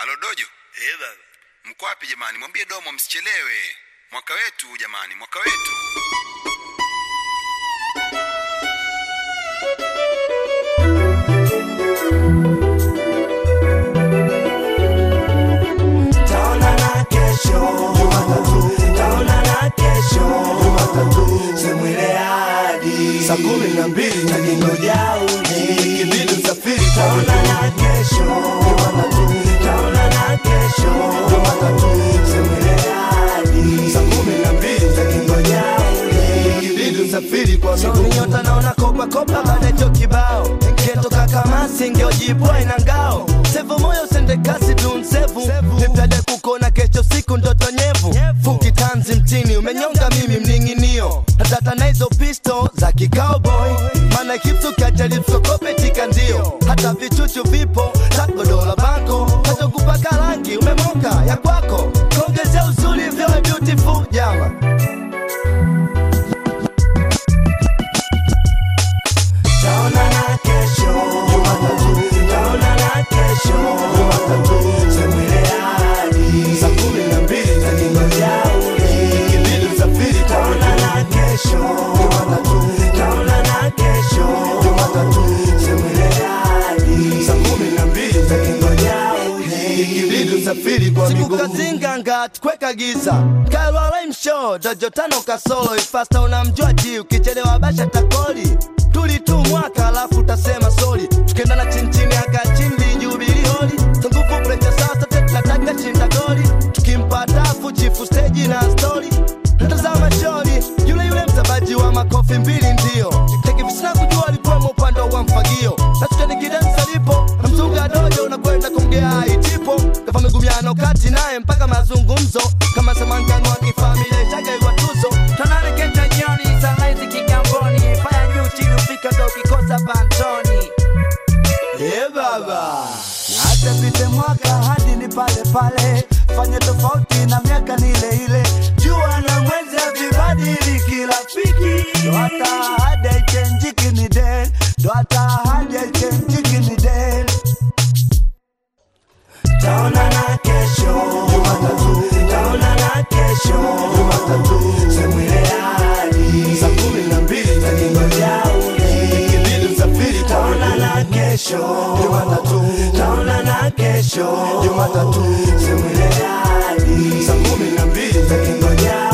Alo Dojo, Eh baba. mko wapi jamani? Mwambie Domo msichelewe. Mwaka wetu jamani, mwaka wetu. Taonana kesho Jumatatu, taonana kesho Jumatatu, semwile hadi saa kumi na mbili takingoja uji kibidi usafiri. Taonana kesho Jumatatu, taonana kesho Jumatatu, semwile hadi saa kumi na mbili takingoja uji kibidi usafiri kwa miguu. Nyota naona kopa kopa baada ya kibao Ngetoka kama singeojibwa ina ngao Sevu moyo sende kasi dunsevu Nipende kukona kesho siku ndoto nyevu Fuki tanzi mtini umenyonga mimi mninginio Natata na hizo pisto za kicowboy Mana hipsu kiacha lipsokope tika ndio Hata vichuchu vipo takodola banko Hata kupaka rangi umemoka ya kwako Kongezea uzuri vyo beautiful jama Taonana kesho Jumatatu, taonana kesho Jumatatu, semwile hadi saa kumi na mbili takingoja uje ikibidi usafiri. Taonana kesho Jumatatu, taonana kesho Jumatatu, semwile hadi saa kumi na mbili takingoja uje ikibidi usafiri kwa miguu. Sikukazinganga tukweka giza Kalwala imsho dojo tano kasolo ifasta unamjua ji ukichelewa basha takoli tuli tu mwaka alafu utasema sori tukendana chinchini aka chini jubili holi tungufu precha sasa tetlataka chinda goli tukimpata afu chifu steji na stori natazama shori yule yule mzabaji wa makofi mbili ndio tekivisina kujua alikuwemo upande wa mfagio na tukanikidansa lipo na mzunga dojo unakwenda kumgea itipo kafa migumiano kati naye mpaka mazungumzo kama samangano wa kifamilia itagaigwa tuzo Tonane kenta jioni sunrise kigamboni fanya juu chini ufika ndo ukikosa pantoni Eh baba, na hata pite mwaka hadi ni pale pale, fanye tofauti na miaka ni ile ile. Jua na mwezi havibadili kirafiki, ndo hata ahadi haichenjiki ni den, ndo hata ahadi haichenjiki ni den. Taonana kesho Jumatatu, taonana kesho Jumatatu, semwile hadi saa kumi na mbili takingoja uje ikibidi usafiri. Taonana kesho Jumatatu, taonana kesho Jumatatu, semwile hadi saa kumi na mbili takingoja